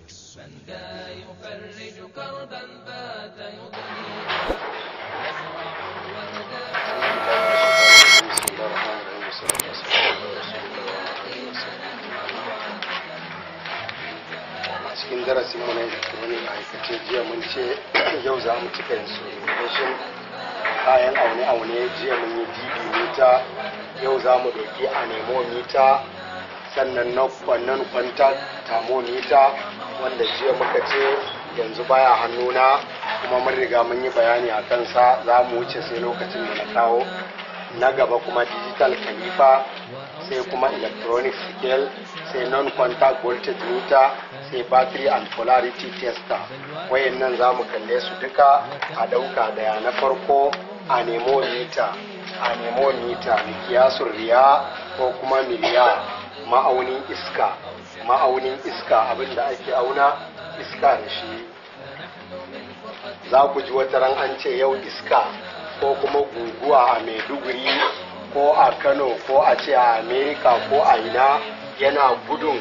من ذا يفرج كربا بات يضنينا يزرع الورد a cikin darasin mu na electronic aikace jiya mun ce yau za mu cika instrumentation kayan aune-aune jiya mun yi db mita yau za mu ɗauki anemometer sannan na kwannan kwanta thermometer wanda jiya muka ce yanzu baya hannuna kuma mun riga mun yi bayani a kansa za mu wuce sai lokacin da na kawo na gaba kuma digital caliper sai kuma electronic scale sai non-contact voltage meter sai battery and polarity tester wayannan za mu kalle su duka a dauka daya na farko anemometer anemometer mikiyasun riya ko kuma miliya ma'aunin iska ma'aunin iska abinda ake auna iska da shi za ku ji wata ran an ce yau iska ko kuma guguwa a maiduguri ko a kano ko a ce a america ko a ina yana gudun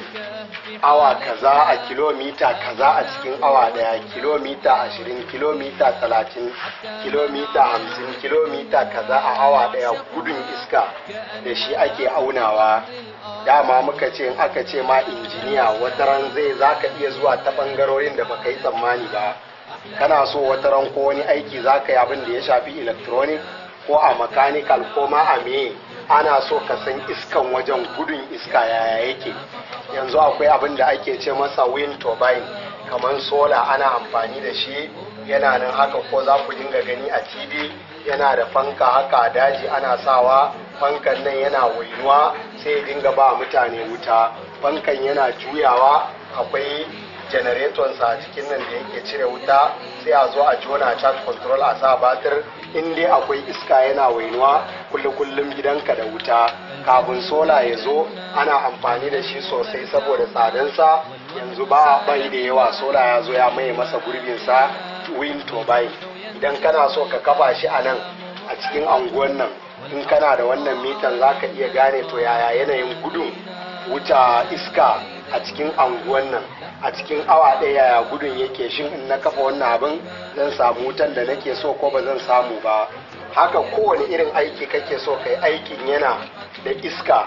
awa kaza a kilomita kaza a cikin awa daya kilomita ashirin kilomita talatin kilomita hamsin kilomita kaza a awa daya gudun iska da shi ake aunawa dama muka ce in aka ce ma injiniya wataran zai zaka iya zuwa ta bangarorin da baka yi tsammani ba kana so wataran ko wani aiki zaka yi abin da ya shafi electronic ko a mechanical ko ma a me ana so ka san iskan wajen gudun iska yaya yake yanzu akwai abin da ake ce masa wind turbine kamar sola ana amfani da shi yana nan haka ko za ku dinga gani a tv yana da fanka haka a daji ana sawa fankan nan yana wainuwa sai ya dinga ba mutane wuta fankan yana juyawa akwai generatonsa a cikin nan da yake cire wuta sai a zo a jona charge control a sa batir in dai akwai iska yana wainuwa kullum kullum gidanka da wuta kafin sola ya zo ana amfani da shi sosai saboda tsadansa yanzu ba bai da yawa sola ya zo ya maye masa gurbinsa wind turbine idan kana so ka kafa shi a nan a cikin anguwan nan in kana da wannan mitan za ka iya gane to yaya yanayin gudun wuta iska a cikin anguwan nan a cikin awa ɗaya yaya gudun yake shin in na kafa wannan abin zan samu wutan da nake so ko ba zan samu ba haka kowane irin aiki kake so kai aikin yana da iska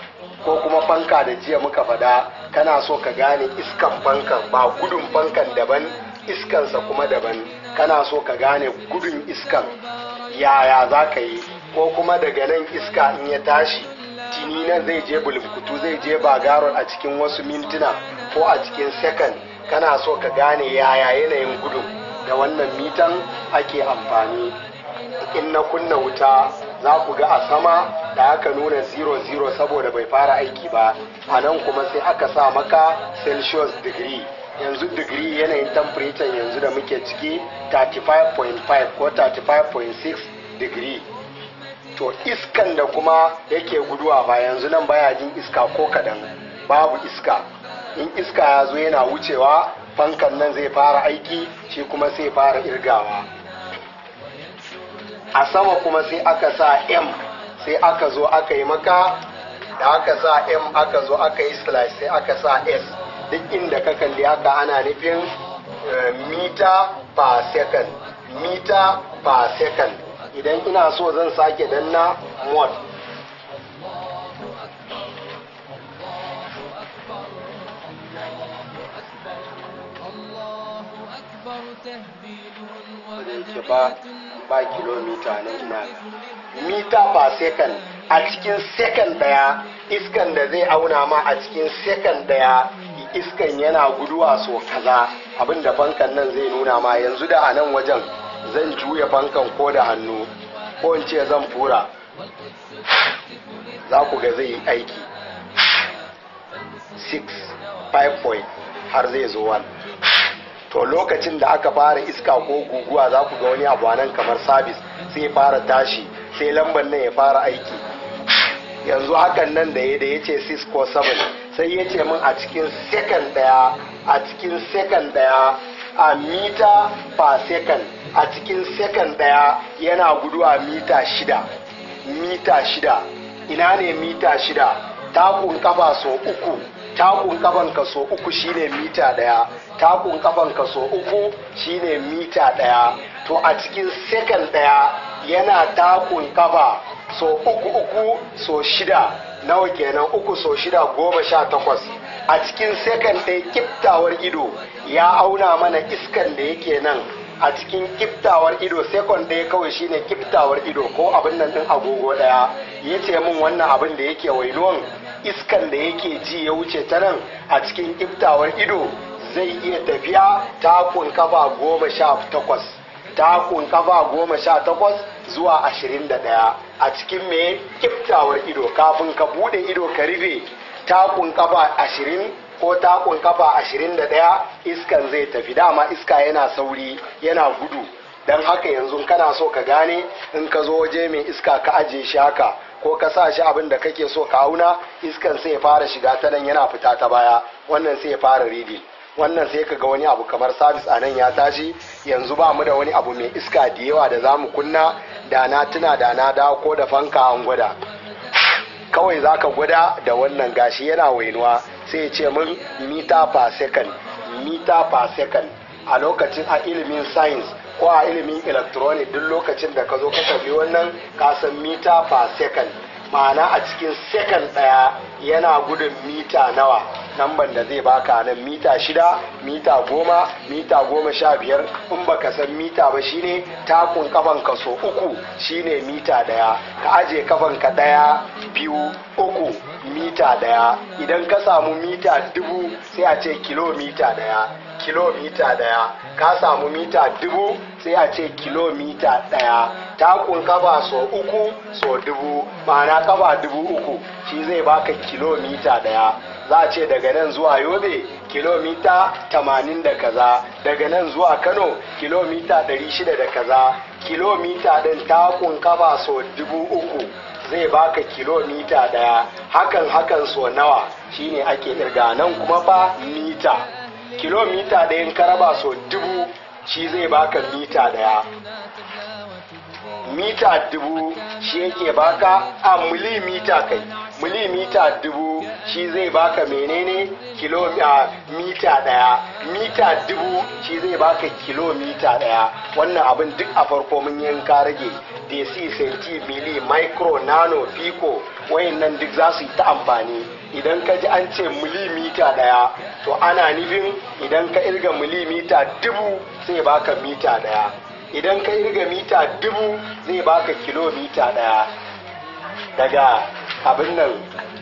ko kuma fanka da jiya muka fada kana so ka gane iskan fankan ba gudun fankan daban iskansa kuma daban kana so ka gane gudun iskan yaya za ka yi ko kuma daga nan iska in ya tashi tini nan zai je bulkutu zai je bagaron a cikin wasu mintuna ko a cikin second kana so ka gane yaya yanayin gudun da wannan mitan ake amfani in na kunna wuta za ku ga a sama da aka nuna 00 saboda bai fara aiki ba a nan kuma sai aka sa maka celsius degree yanzu digiri yanayin temperature yanzu da muke ciki 35.5 ko 35.6 digiri to iskan da kuma yake guduwa ba yanzu nan baya jin iska ko kadan babu iska in iska ya zo yana wucewa fankan nan zai fara aiki shi kuma sai fara irgawa a sama kuma sai aka sa m sai aka zo aka yi maka da aka sa m aka zo aka yi slash sai aka sa s duk inda ka kalli haka ana nufin mita per second mita per second idan ina so zan sake danna mod الله أكبر تهديده yake ba ba kilomita na ina mita per second a cikin second daya iskan da zai auna ma a cikin second daya iskan yana guduwa so kaza abinda fankan nan zai nuna ma yanzu da a nan wajen zan juya fankan ko da hannu ko in ce zan fura za ku ga zai yi aiki 6 5 point har zai zo 1 to lokacin da aka fara iska ko guguwa za ku ga wani abu nan kamar sabis sai fara tashi sai lambar nan ya fara aiki yanzu hakan nan da ya da ya ce 6 ko 7 sai ya ce min a cikin second daya a cikin second daya a mita per second a cikin second daya yana guduwa mita shida mita shida ina ne mita shida takun kafa so uku takun kafan ka so uku shine mita daya takun kafan ka so uku shine mita daya to a cikin second daya yana takun kafa so uku uku so shida nawa kenan uku so shida goma sha takwas a cikin second ɗaya kiftawar ido ya auna mana iskan da yake nan a cikin kiftawar ido second ɗaya kawai shine kiftawar ido ko abin nan ɗin agogo ɗaya ya ce min wannan abin da yake wainuwan iskan da yake ji ya wuce ta nan a cikin kiftawar ido zai iya tafiya takun kafa goma sha takwas takun kafa goma sha takwas zuwa ashirin da ɗaya a cikin mai kiftawar ido kafin ka bude ido ka rufe takun kafa ashirin ko takun kafa ashirin da ɗaya iskan zai tafi dama iska yana sauri yana gudu don haka yanzu kana so ka gane in ka zo waje mai iska ka ajiye shi haka ko ka sa shi abin da kake so ka auna iskan sai ya fara shiga ta nan yana fita ta baya wannan sai ya fara ridi wannan sai ka ga wani abu kamar sabis a nan ya tashi yanzu ba mu da wani abu mai iska da yawa da za mu kunna da na tuna da na dawo ko da fanka an gwada kawai za ka gwada da wannan gashi yana wainuwa sai ya ce min mita per second mita per second a lokacin a ilimin science ko a ilimin electronic duk lokacin da ka zo ka tafi wannan ka san mita per second ma'ana a cikin second ɗaya yana gudun mita nawa namban da zai baka nan mita shida mita goma mita goma sha biyar in baka san mita ba shine takun kafan ka so uku shine mita daya ka aje kafan ka daya biyu uku mita daya idan ka samu mita dubu sai a ce kilomita daya kilomita daya ka samu mita dubu sai a ce kilomita daya takun kafa so uku so dubu ma'ana kafa dubu uku shi zai baka kilomita daya za a ce daga nan zuwa yobe kilomita 80 da kaza daga nan zuwa kano kilomita 600 da kaza kilomita ɗin takun kafa so dubu uku zai baka kilomita daya hakan hakan so nawa shine ake kirga nan kuma fa mita kilomita ɗayan karaba so dubu shi zai baka mita daya mita dubu shi yake baka a milimita kai milimita dubu shi zai baka menene kilomita mita daya mita dubu shi zai baka kilomita daya wannan abin duk a farko mun yanka rage desi senti mili micro nano pico wayannan duk za su yi ta amfani idan ka ji an ce milimita daya to ana nufin idan ka irga milimita dubu sai baka mita daya idan ka irga mita dubu zai baka kilomita daya daga abin nan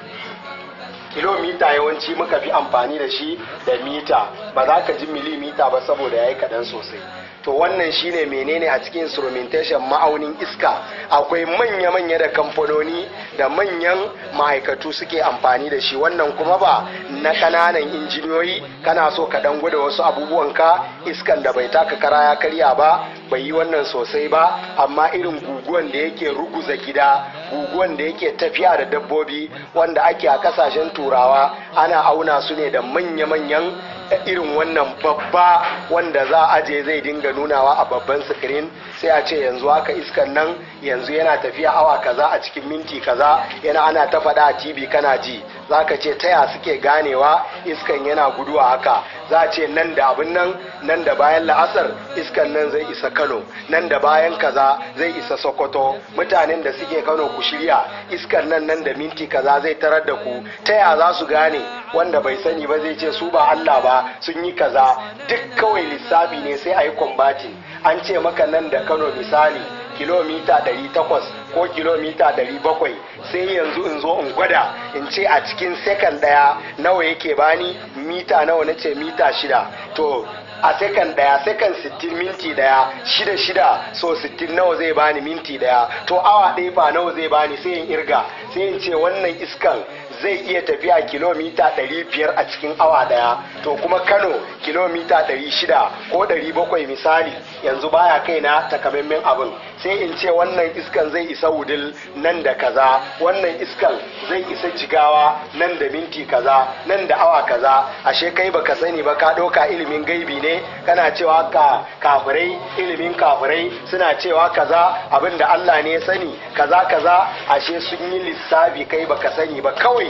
kilomita yawanci muka fi amfani da shi da mita ba za ka ji milimita ba saboda ya yi kaɗan sosai to wannan shine menene a cikin instrumentation ma'aunin iska akwai manya-manya da kamfanoni da manyan ma'aikatu suke amfani da shi wannan kuma ba na kananan injiniyoyi kana so ka dan gwada wasu abubuwan ka iskan da bai taka kara ya karya ba bai yi wannan sosai ba amma irin guguwan da yake ruguza gida guguwan da yake tafiya da dabbobi wanda ake a kasashen turawa ana auna su ne da manya-manyan irin wannan babba wanda za a je zai dinga nunawa a babban sikirin sai a ce yanzu haka iskan nan yanzu yana tafiya awa kaza a cikin minti kaza yana ana ta faɗa a tv kana ji za ka ce taya suke ganewa iskan yana guduwa haka za a ce nan da abin nan nan da bayan la'asar iskan nan zai isa kano nan da bayan kaza zai isa sokoto mutanen da suke kano ku shirya iskan nan nan da minti kaza zai tarar da ku taya za su gane wanda bai sani ba zai ce su ba allah ba sun yi kaza duk kawai lissafi ne sai a yi kwambatin an ce maka nan da kano misali kilomita 800 ko kilomita 700 sai yanzu in zo in gwada in ce a cikin sekan daya nawa yake bani mita nawa na ce mita shida to a sekan daya sekan 60 minti daya shida shida so 60 nawa zai bani minti daya to awa ɗaya fa nawa zai bani sai in irga sai in ce wannan iskan zai iya tafiya kilomita 500 a cikin awa daya to kuma kano kilomita 600 ko 700 misali yanzu baya kai na takamaiman abin sai in ce wannan iskan zai isa wudil nan da kaza wannan iskan zai isa jigawa nan da minti kaza nan da awa kaza ashe kai baka sani ba ka ɗauka ilimin gaibi ne kana cewa ka kafirai ilimin kafirai suna cewa kaza abin da Allah ne ya sani kaza kaza ashe sun yi lissafi kai baka sani ba kawai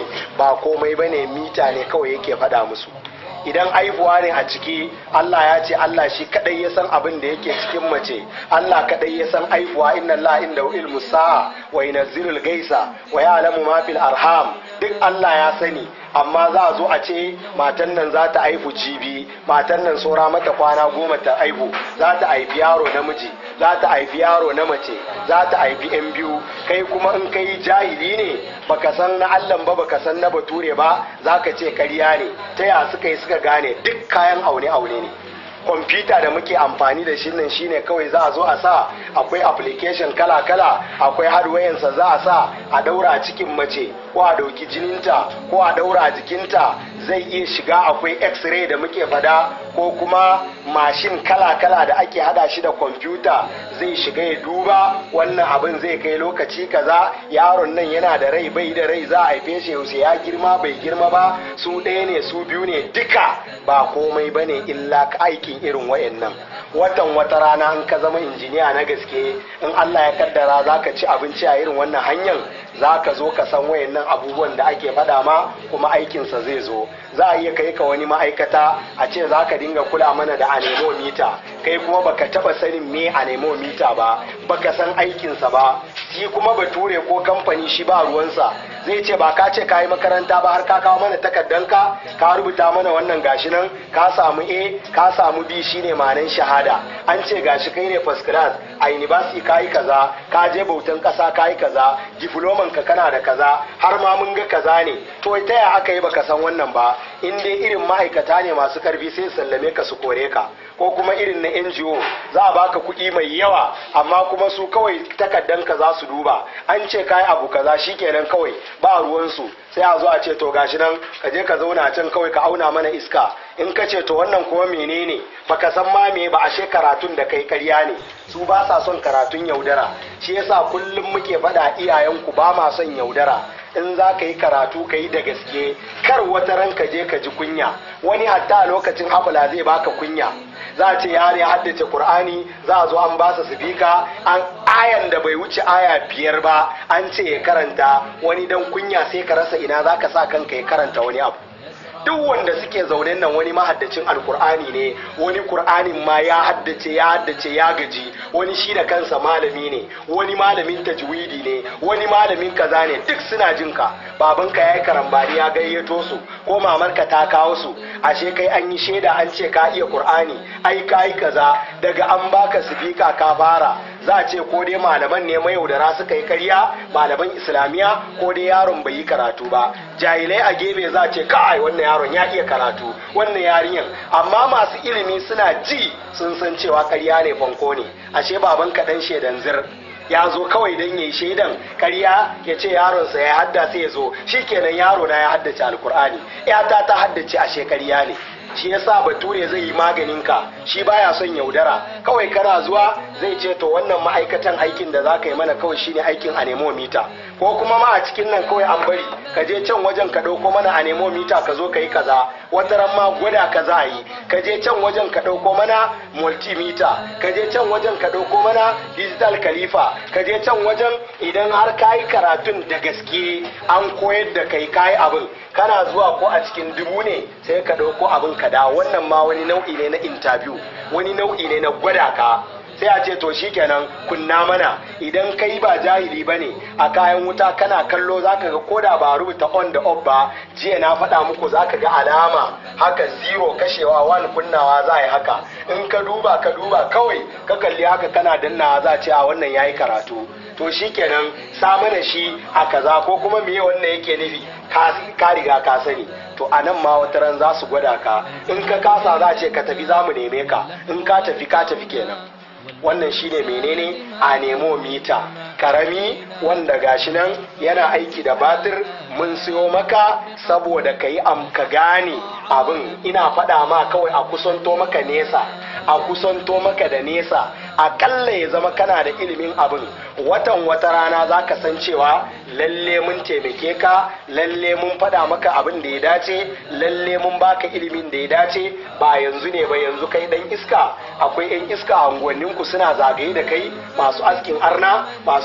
ba komai bane mita ne kawai yake faɗa musu idan aihuwa ne a ciki Allah ya ce Allah shi kadai ya san abin da yake cikin mace Allah kadai ya san aihuwa inna Allah inda ilmu sa'a wa yunazzilul gaisa wa ya'lamu ma fil arham duk Allah ya sani amma za a zo a ce matan nan za ta haifu jibi matan nan saura mata kwana goma ta haihu za ta haifi yaro namiji za ta haifi yaro na mace za ta haifi yan biyu kai kuma in kai jahili ne baka san na allan ba baka san na bature ba za ka ce karya ne ta ya suka yi suka gane duk kayan aune aune ne kwamfuta da muke amfani da shi nan shine kawai za a zo a sa akwai application kala-kala akwai hardwarensa za a sa a daura a cikin mace ko a dauki jininta ko a daura a jikinta zai iya shiga akwai x-ray da muke fada ko kuma mashin kala-kala da ake hada shi da kwamfuta zai shiga ya duba wannan abin zai kai lokaci kaza yaron nan yana da rai bai da rai za a haife shi yaushe ya girma bai girma ba su ɗaya ne su biyu ne duka ba komai bane illa aikin irin wayannan watan wata rana in ka zama injiniya na gaske in Allah ya kaddara za ka ci abinci a irin wannan hanyar za ka zo ka san wayannan abubuwan da ake faɗa ma kuma aikinsa zai zo za a iya kai ka wani ma'aikata a ce za ka dinga kula mana da anemomita kai kuma baka taba sanin me anemomita ba baka san aikinsa ba shi kuma bature ko kamfani shi ba ruwansa zai ce ba ka ce ka yi makaranta ba har ka kawo mana takardanka ka rubuta mana wannan gashi nan ka samu a ka samu b shine ma'anan shahada an ce gashi kai ne first class a university ka yi kaza ka je bautan kasa ka yi kaza diploman ka kana da kaza har ma mun ga kaza ne to ta ya aka yi baka san wannan ba in dai irin ma'aikata ne masu karfi sai sallame ka su kore ka ko kuma irin na NGO za a baka kuɗi mai yawa amma kuma su kawai takaddanka za su duba an ce kai abu kaza shikenan kawai ba ruwansu sai a zo a ce to gashi nan ka je ka zauna can kawai ka auna mana iska in ka ce to wannan kuma menene baka san ma me ba ashe karatun da kai karya ne su ba sa son karatun yaudara shi yasa kullum muke faɗa iyayenku ba ma son yaudara in za ka yi karatu ka yi da gaske kar wata ran ka je ka ji kunya wani hatta a lokacin habula zai baka kunya za a ce yare ya haddace qur'ani za a zo an ba su sifika an ayan da bai wuce aya biyar ba an ce ya karanta wani dan kunya sai ka rasa ina za ka sa kanka ya karanta wani abu duk wanda suke zaune nan wani mahaddacin alkur'ani ne wani kur'anin ma ya haddace ya haddace ya gaji wani shi da kansa malami ne wani malamin tajwidi ne wani malamin kaza ne duk suna jin ka babanka ya yi karambani ya gayyato su ko mamarka ta kawo su ashe kai an yi shaida an ce ka iya qur'ani ai ka yi kaza daga an baka sifika ka fara za a ce ko dai malaman ne mayaudara suka yi karya malaman islamiya ko dai yaron bai yi karatu ba jahilai a gefe za a ce kai wannan yaron ya iya karatu wannan yarinyar amma masu ilimi suna ji sun san cewa karya ne fanko ne ashe baban kaɗan shaidan zir ya zo kawai don yi shaidan karya ya ce yaronsa ya haddace ya zo shikenan yaro na ya haddace alkur'ani yata ta haddace ashe karya ne shi yasa bature zai yi maganin ka shi baya son yaudara kawai kana zuwa zai ce to wannan ma'aikatan aikin da za ka yi mana kawai shine aikin anemomita ko kuma ma a cikin nan kawai an bari ka je can wajen ka ɗauko mana anemomita ka zo ka yi kaza wata ran ma gwada ka za a yi ka je can wajen ka ɗauko mana multimeter ka je can wajen ka ɗauko mana digital khalifa ka je can wajen idan har ka yi karatun da gaske an koyar da kai ka yi abin kana zuwa ko a cikin dubu ne sai ka ɗauko abin ka da wannan ma wani nau'i ne na interview wani nau'i ne na gwada ka sai a ce to shikenan kunna mana idan kai ba jahili ba ne a kayan wuta kana kallo zaka ga koda ba rubuta on da off ba jiya na faɗa muku zaka ga alama haka zero kashewa one kunnawa za a yi haka in ka duba ka duba kawai ka kalli haka kana dannawa za a ce a wannan yayi karatu to shikenan sa mana shi a kaza ko kuma meye wannan yake nufi ka riga ka sani to a nan ma wata ran za su gwada ka in ka kasa za a ce ka tafi za mu neme ka in ka tafi ka tafi kenan wannan shine menene a nemo mita karami wanda gashi nan yana aiki da batir mun siyo maka saboda ka yi ka gane abin ina faɗa ma kawai a kusanto maka nesa a kusanto maka da nesa akalla ya zama kana da ilimin abin watan wata rana za ka san cewa lalle mun taimake ka lalle mun faɗa maka abin da ya dace lalle mun baka ilimin da ya dace ba yanzu ne ba yanzu kai dan iska akwai yan iska a unguwanninku suna zagaye da kai masu askin arna masu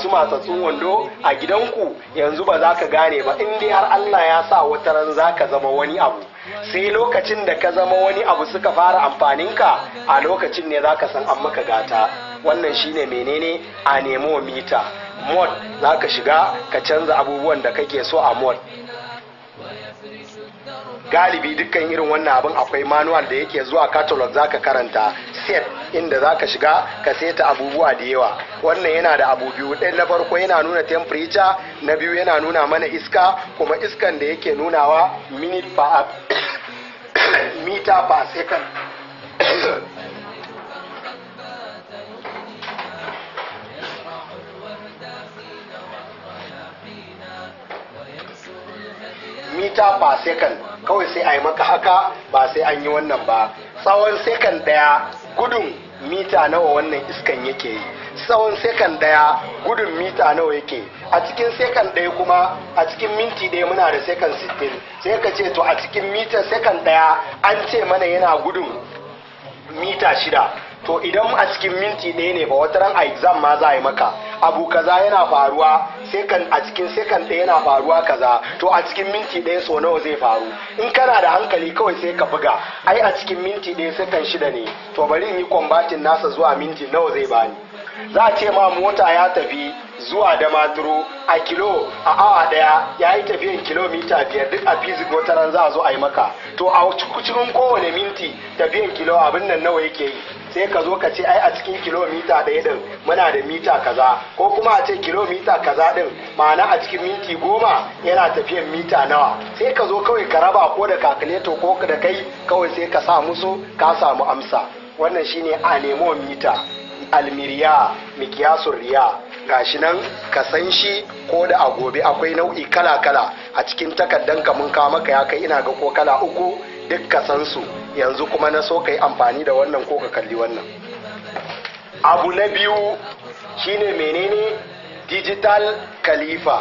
masu matsatsun wando a gidanku yanzu ba za ka gane ba in dai har Allah ya sa wata ran za ka zama wani abu sai lokacin da ka zama wani abu suka fara amfaninka a lokacin ne za ka san an maka gata wannan shine menene a nemo mita mod za ka shiga ka canza abubuwan da kake so a mod galibi dukkan irin wannan abin akwai manual da yake zuwa catalog zaka karanta set inda zaka shiga ka seta abubuwa da yawa wannan yana da abu biyu ɗaya na farko yana nuna temperature na biyu yana nuna mana iska kuma iskan da yake nunawa minute per meter per second mita per second kawai sai a yi maka haka ba sai an yi wannan ba tsawon sekan daya gudun mita nawa wannan iskan yake yi tsawon sekan daya gudun mita nawa yake a cikin sekan daya kuma a cikin minti daya muna da sekan 60 sai ka ce to a cikin mita sekan daya an ce mana yana gudun mita shida to idan a cikin minti ɗaya ne ba wata ran a exam ma za a yi maka abu kaza yana faruwa sekan a cikin sekan ɗaya yana faruwa kaza to a cikin minti ɗaya so nawa zai faru in kana da hankali kawai sai ka buga ai a cikin minti ɗaya sekan shida ne to bari in yi kwambatin nasa zuwa minti nawa zai bani za a ce ma mota ya tafi zuwa da maturu a kilo a awa daya ya yi tafiyan kilomita biyar duk a fizik wata ran za a zo a yi maka to a cikin kowane minti tafiyan kilo abin nan nawa yake yi sai ka zo ka ce ai a cikin kilomita ɗaya din muna da mita kaza ko kuma a ce kilomita kaza din ma'ana a cikin minti goma yana tafiyan mita nawa sai ka zo kawai ka raba ko da kakuleto ko da kai kawai sai ka sa musu ka samu amsa wannan shine a nemo mita almiriya mikiyasun riya gashi nan ka san shi ko da a gobe akwai nau'i kala-kala a cikin takaddan ka mun kawo maka ya kai ina ga ko kala uku duk ka san su yanzu kuma na so ka yi amfani da wannan ko ka kalli wannan abu na biyu shine menene digital khalifa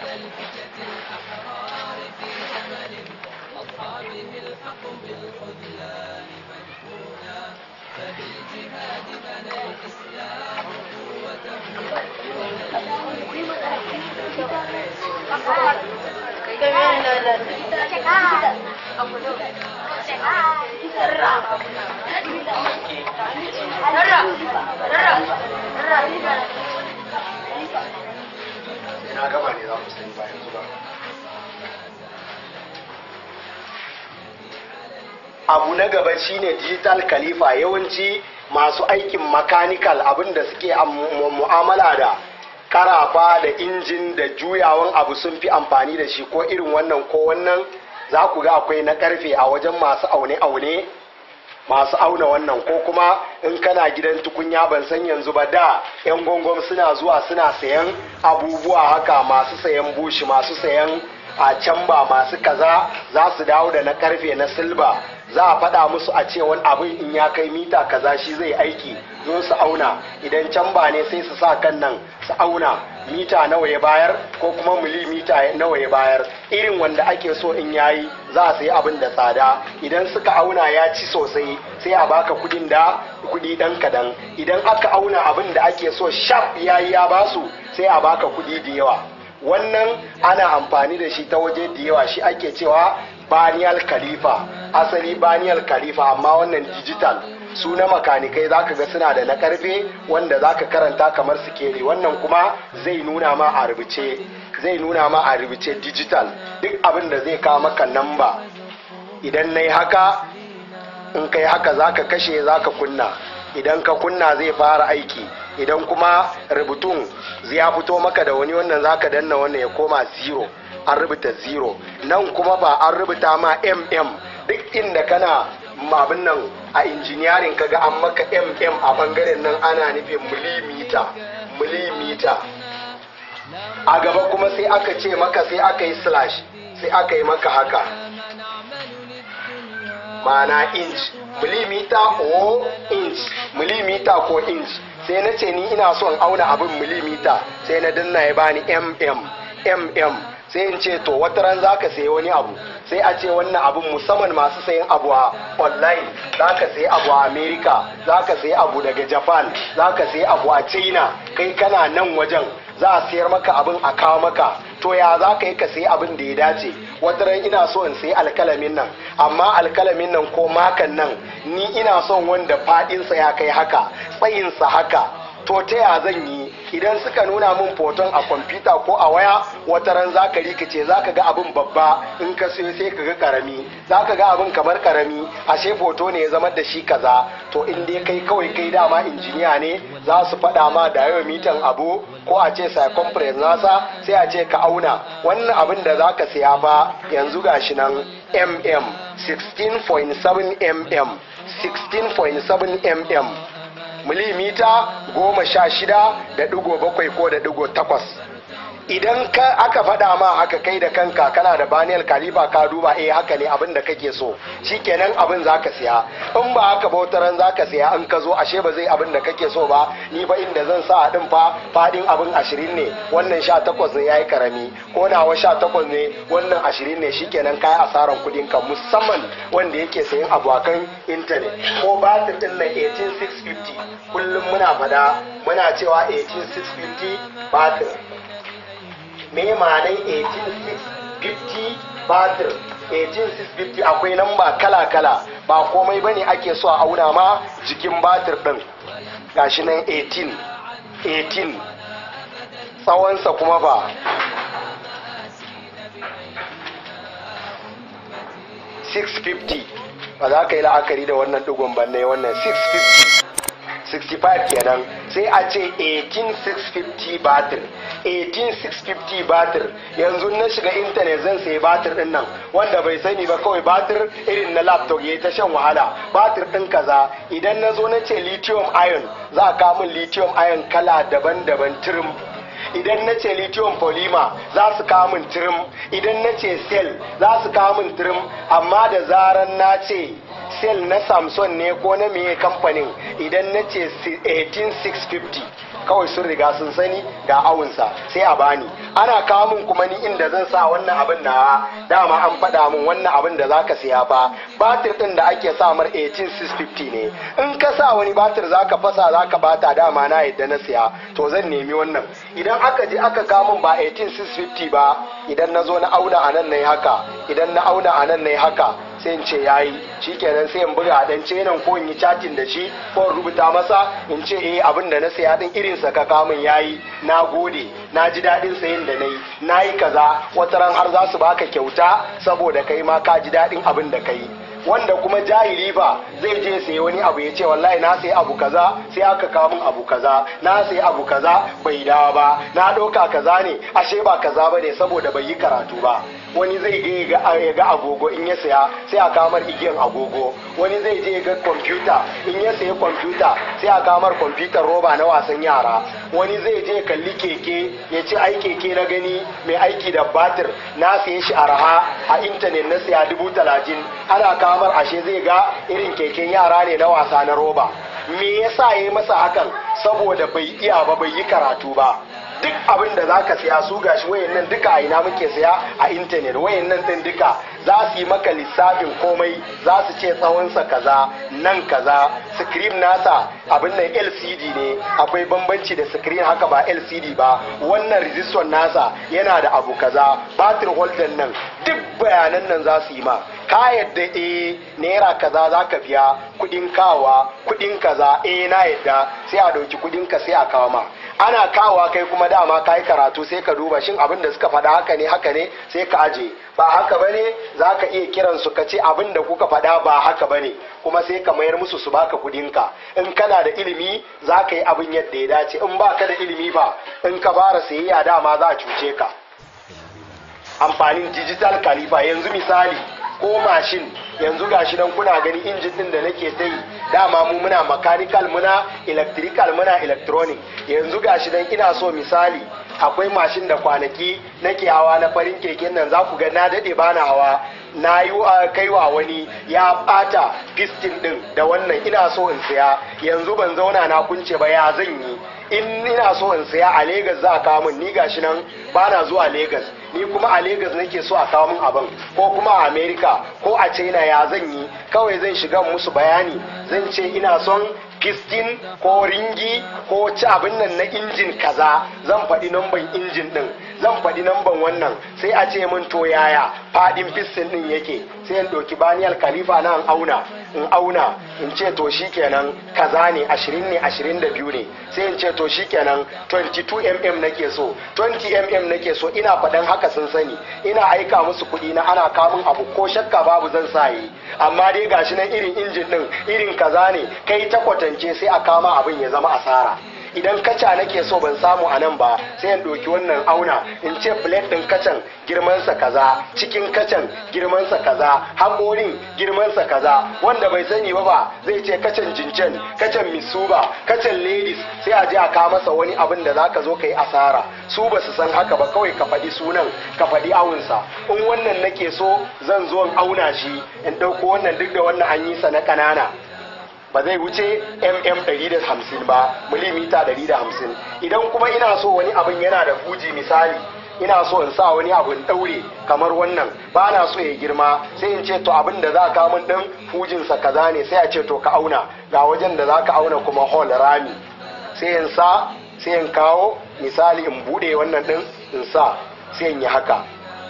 na gaba ne za mu sani ba yanzu ba abu na gaba shine digital khalifa yawanci masu aikin mechanical abinda suke mu'amala da karafa da injin da juyawan abu sun fi amfani da shi ko irin wannan ko wannan za ku ga akwai na karfe a wajen masu aune-aune masu auna wannan ko kuma in kana gidan tukunya ban san yanzu ba da yan gongon suna zuwa suna sayan abubuwa haka masu sayan bushi masu sayan a camba masu kaza za su dawo da na karfe na silba za a faɗa musu a ce wani abin in ya kai mita kaza shi zai aiki zo su auna idan camba ne sai su sa kan nan su auna mita nawa ya bayar ko kuma milimita nawa ya bayar irin wanda ake so in yayi za a sayi abin da tsada idan suka auna ya ci sosai sai a baka kudin da kudi dan kadan idan aka auna abin da ake so sharp yayi ya basu sai a baka kudi da yawa wannan ana amfani da shi ta waje da yawa shi ake cewa baniyal khalifa asali baniyal khalifa amma wannan digital su na makanikai zaka ga suna da na karfe wanda zaka karanta kamar sikeli wannan kuma zai nuna ma a rubuce zai nuna ma a rubuce digital duk abin da zai kawo maka namba idan na yi haka in kai haka zaka kashe zaka kunna idan ka kunna zai fara aiki idan kuma rubutun ya fito maka da wani wannan zaka danna wannan ya koma zero an rubuta zero nan kuma ba an rubuta ma mm duk inda kana abin nan a injiniyarin kaga an maka mm a bangaren nan ana nufin milimita milimita a gaba kuma sai aka ce maka sai aka yi slash sai aka yi maka haka mana inch milimita ko inch milimita ko inch sai na ce ni ina son auna abin milimita sai na danna ya bani mm mm sai in ce to wata ran zaka sayi wani abu sai a ce wannan abun musamman masu sayan abu a online zaka sayi abu a america zaka sayi abu daga japan zaka sayi abu a china kai kana nan wajen za a sayar maka abin a kawo maka to ya za ka yi ka sayi abin da ya dace wata ran ina so in sayi alkalamin nan amma alkalamin nan ko makan nan ni ina son wanda fadinsa ya kai haka tsayinsa haka to ta ya zan yi idan suka nuna min foton a kwamfuta ko a waya wata ran za ka rikice za ka ga abin babba in ka sai sai ka ga karami za ka ga abin kamar karami ashe foto ne ya zama da shi kaza to in dai kai kawai kai dama injiniya ne za su faɗa ma diameter abu ko a ce circumference nasa sai a ce ka auna wannan abin da za ka siya fa yanzu gashi nan mm 16.7 mm 16.7 mm milimita goma sha shida da digo bakwai ko da digo takwas idan ka aka faɗa ma haka kai da kanka kana da baniyar kalifa ka duba eh haka ne abin da kake so shikenan abin zaka siya in ba haka bautaran zaka siya in ka zo ashe ba zai abin da kake so ba ni fa inda zan sa din fa fadin abin ashirin ne wannan sha takwas ne yayi karami ko nawa sha takwas ne wannan ashirin ne shikenan kai asaran kudin ka musamman wanda yake sayin abu akan intanet ko batir din nan 18650 kullum muna fada muna cewa 18650 batir me ma'anan 18650 batir 18650 akwai namba kala-kala ba komai bane ake so a auna ma jikin batir din gashi nan 18 18 tsawonsa kuma ba ba za ka yi la'akari da wannan digon banne wannan 650 65 kenan sai a ce 18650 batir 18650 batir yanzu na shiga intanet zan sayi batir din nan wanda bai sani ba kawai batir irin na laptop ya ta shan wahala batir din kaza idan na zo na ce lithium ion za a kamun lithium ion kala daban-daban tirim idan na ce lithium polymer za su kawo min tirim idan na ce cell za su kawo min tirim amma da zaran na ce cell na samson ne ko na meye kamfanin idan na ce 18650 kawai sun riga sun sani ga awunsa sai a bani ana kawo min kuma ni inda zan sa wannan abin na dama an faɗa min wannan abin da zaka siya fa batir din da ake sa mar 18650 ne in ka sa wani batir zaka fasa zaka bata dama na yadda na siya to zan nemi wannan idan aka je aka kawo min ba 18650 ba idan na zo na auna a nan na haka idan na auna a nan na haka sai in ce yayi shikenan sai in buga dan ce nan ko in yi chatting da shi ko in rubuta masa in ce eh abin da na saya din irin sa ka kamun yayi na gode na ji dadin sayin da nayi nayi kaza wata ran har za su baka kyauta saboda kai ma ka ji dadin abin da kai wanda kuma jahili ba zai je sai wani abu ya ce wallahi na sai abu kaza sai aka kawo min abu kaza na sai abu kaza bai dawo ba na ɗauka kaza ne ashe ba kaza ba ne saboda bai yi karatu ba wani zai je ya ga agogo in ya saya sai a kamar igiyan agogo wani zai je ga kwamfuta in ya sayi kwamfuta sai a kamar kwamfutar roba na wasan yara wani zai je kalli keke ya ce ai keke na gani mai aiki da batir na saye shi araha a intanet na saya dubu talatin ana kamar ashe zai ga irin keken yara ne na wasa na roba me yasa ya yi masa hakan saboda bai iya ba bai yi karatu ba duk abin da za ka siya su gashi wayannan duka a ina muke siya a intanet wayannan din duka za su yi maka lissafin komai za su ce tsawonsa kaza nan kaza screen nasa abin nan lcd ne akwai bambanci da screen haka ba lcd ba wannan resistor nasa yana da abu kaza batir holder nan duk bayanan nan za su yi ma ka yadda eh naira kaza za ka biya kudin kawa kudin kaza eh na yadda sai a dauki kudin ka sai a kawo ma ana kawowa kai kuma dama ka yi karatu sai ka duba shin abin da suka faɗa haka ne haka ne sai ka aje ba haka bane za ka iya kiran su ka ce abin da kuka faɗa ba haka bane kuma sai ka mayar musu su baka kudinka in kana da ilimi za ka yi abin yadda ya dace in baka da ilimi ba in ka fara sayayya dama za a cuce ka amfanin digital kalifa yanzu misali ko mashin yanzu gashi nan kuna gani injin din da nake ta yi dama mu muna mechanical muna electrical muna electronic yanzu gashi nan ina so misali akwai mashin da kwanaki nake hawa na farin keken nan za ku ga na daɗe bana hawa na yi kaiwa wani ya ɓata piston ɗin da wannan ina so in siya yanzu ban zauna na kunce ba ya zan yi in ina so in saya a Legas za a kawo min ni gashi nan ba na zuwa Legas ni kuma a Legas nake so a kawo min abin ko kuma a America ko a China ya zan yi kawai zan shiga musu bayani zan ce ina son piston ko ringi ko ci abin nan na injin kaza zan faɗi namban injin ɗin zan faɗi namban wannan sai a ce min to yaya faɗin piston ɗin yake sai in ɗauki baniyal khalifa na in auna in auna in ce to shikenan kaza ne ashirin ne ashirin da biyu ne sai in ce to shikenan 22 mm nake so 20 mm nake so ina faɗan haka sun sani ina aika musu kuɗi na ana kamun abu ko shakka babu zan sa yi amma dai gashi nan irin injin ɗin irin kaza ne kai ta kwatance sai a kama abin ya zama asara idan kaca nake so ban samu a nan ba sai in ɗauki wannan auna in ce plate ɗin kacan girmansa kaza cikin kacan girmansa kaza haƙorin girmansa kaza wanda bai sani ba ba zai ce kacan jincen kacan misuba kacan ladies sai a je a kawo masa wani abin da zaka zo ka yi asara su ba su san haka ba kawai ka faɗi sunan ka faɗi awunsa in wannan nake so zan zo in auna shi in ɗauko wannan duk da wannan an yi sa na ƙanana ba zai wuce mm 150 ba milimita 150 idan kuma ina so wani abin yana da fuji misali ina so in sa wani abin daure kamar wannan ba na so ya girma sai in ce to abin da za ka min din fujinsa kaza ne sai a ce to ka auna ga wajen da za ka auna kuma hall rami sai in sa sai in kawo misali in bude wannan din in sa sai in yi haka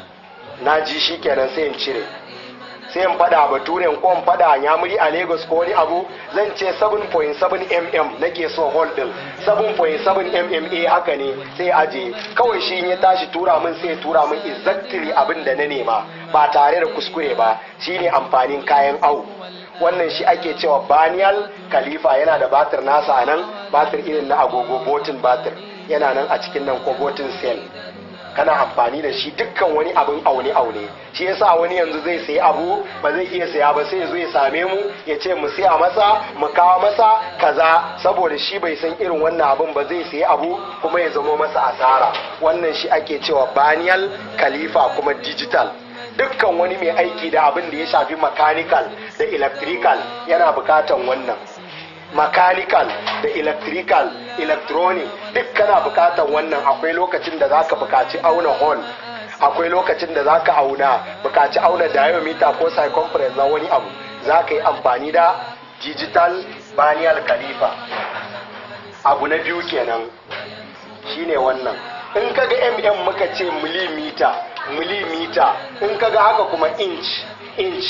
na ji shi kenan sai in cire sai in fada baturen ko in fada yamuri a lagos ko wani abu zan ce 7.7 mm nake so hall din 7.7 mm haka ne sai aje kawai shi in ya tashi tura min sai tura min exactly abin da na nema ba tare da kuskure ba shine amfanin kayan au wannan shi ake cewa banial khalifa yana da batir nasa a nan batir irin na agogo botin batir yana nan a cikin nan ko botin cell kana amfani da shi dukkan wani abin aune aune shi yasa wani yanzu zai sayi abu ba zai iya saya ba sai ya zo ya same mu ya ce mu siya masa mu kawo masa kaza saboda shi bai san irin wannan abin ba zai sayi abu kuma ya zamo masa asara wannan shi ake cewa banial khalifa kuma digital dukkan wani mai aiki da abin da ya shafi mechanical da electrical yana bukatan wannan mechanical da electrical electronic duk kana bukatan wannan akwai lokacin da zaka bukaci auna hall akwai lokacin da zaka auna bukaci auna diameter ko circumference na wani abu zaka yi amfani da digital banial khalifa abu na biyu kenan shine wannan in kaga mm muka ce millimeter millimeter in kaga haka kuma inch inch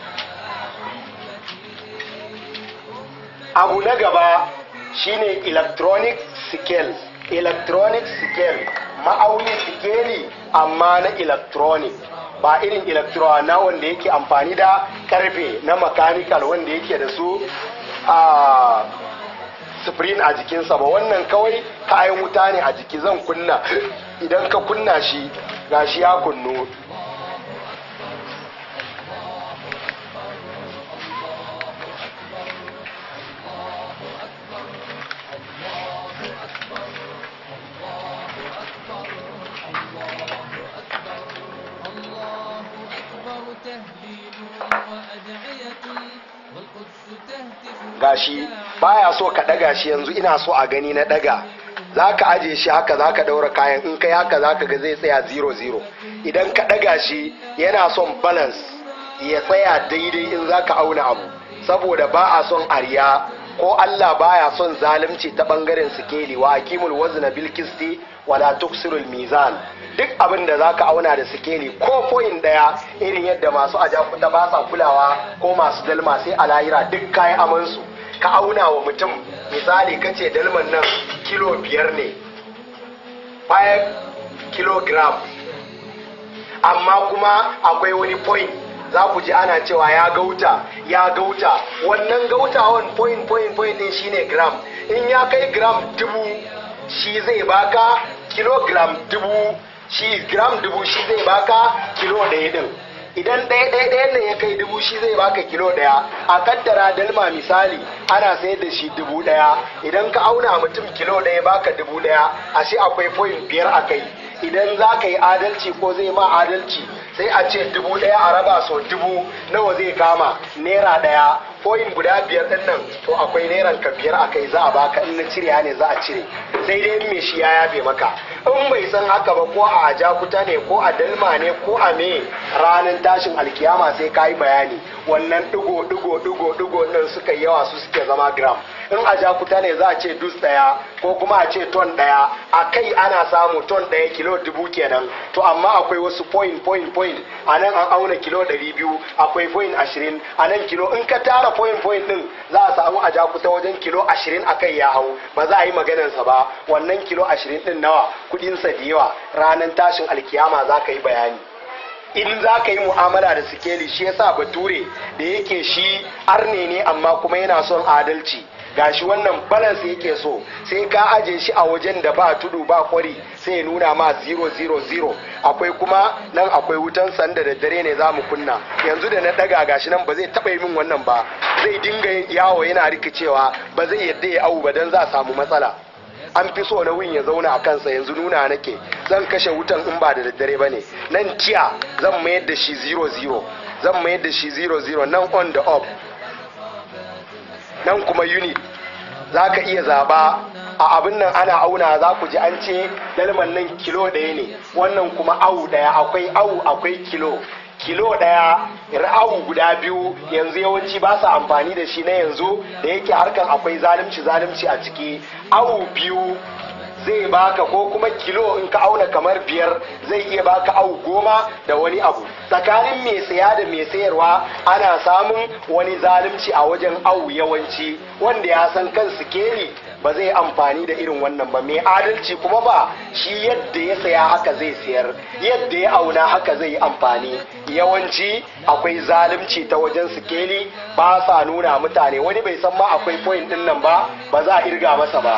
abu na gaba shine electronic scale electronic scale ma'auni sikeli amma na electronic ba irin electron na wanda yake amfani da karfe na mechanical wanda yake da su a spring a jikinsa ba wannan kawai kayan wuta ne a jiki zan kunna idan ka kunna shi gashi ya kunnu الله أكبر تهليل وأدعية والقدس تهتف gashi baya so ka daga shi yanzu ina so a gani na daga za ka aje shi haka za ka daura kayan in kai haka za ka ga zai tsaya 0-0 idan ka daga shi yana son balance ya tsaya daidai in za ka auna abu saboda ba a son ariya ko Allah baya son zalunci ta bangaren sikeli wa akimul wazna bil kisti wala tuksirul mizan duk abin da zaka auna da sikeli ko point daya irin yadda masu ajakuta ba sa kulawa ko masu dalma sai a lahira duk kayan amansu ka auna wa mutum misali kace dalman nan kilo biyar ne 5 kilogram amma kuma akwai wani point za ku ji ana cewa ya gauta ya gauta wannan gautawan point point point din shine gram in ya kai gram dubu shi zai baka kilogram dubu shi gram dubu shi zai baka kilo ɗaya din idan ɗaya ɗaya ɗaya ne ya kai dubu shi zai baka kilo ɗaya a kaddara dalma misali ana sayar da shi dubu ɗaya idan ka auna mutum kilo ɗaya baka dubu ɗaya ashe akwai point biyar a kai idan za ka yi adalci ko zai ma adalci sai a ce dubu ɗaya a raba so dubu nawa zai kama naira ɗaya point guda biyar din nan to akwai neran ka biyar a kai za a baka in na cire ne za a cire sai dai in me shi ya yabe maka in bai san haka ba ko a jakuta ne ko a dalma ne ko a me ranar tashin alkiyama sai ka yi bayani wannan digo digo digo digo din suka yawa su suke zama gram in a jakuta ne za a ce dus daya ko kuma a ce ton daya a kai ana samu ton daya kilo dubu kenan to amma akwai wasu point point point a nan an auna kilo ɗari biyu akwai point ashirin a nan kilo in ka tara point point din za a samu a jakuta wajen kilo ashirin a kai ya hau ba za a yi maganarsa ba wannan kilo ashirin din nawa kudinsa da yawa ranar tashin alkiyama za ka yi bayani in za ka yi mu'amala da sikeli shi yasa bature da yake shi arne ne amma kuma yana son adalci gashi wannan balance yake so sai ka aje shi a wajen da ba tudu ba kwari sai ya nuna ma 000 akwai kuma nan akwai wutan sanda da dare ne za mu kunna yanzu da na daga gashi nan ba zai taba yi min wannan ba zai dinga yawo yana rikicewa ba zai yadda ya awu ba dan za a samu matsala an fi so na win ya zauna a kansa yanzu nuna nake zan kashe wutan in ba da daddare ba ne nan tiya zan mayar da shi 00 zan mayar da shi 00 nan on the up nan kuma unit za ka iya zaba a abin nan ana auna za ku ji an ce dalman nan kilo ɗaya ne wannan kuma awu ɗaya akwai awu akwai kilo kilo ɗaya awu guda biyu yanzu yawanci ba su amfani da shi na yanzu da yake harkan akwai zalunci zalunci a ciki awu biyu zai baka ko kuma kilo in ka auna kamar biyar zai iya baka awu goma da wani abu tsakanin mai saya da mai sayarwa ana samun wani zalunci a wajen awu yawanci wanda ya san kan sikeli ba zai amfani da irin wannan ba mai adalci kuma ba shi yadda ya saya haka zai sayar yadda ya auna haka zai yi amfani yawanci akwai zalunci ta wajen sikeli ba sa nuna mutane wani bai san ma akwai point din nan ba ba za a irga masa ba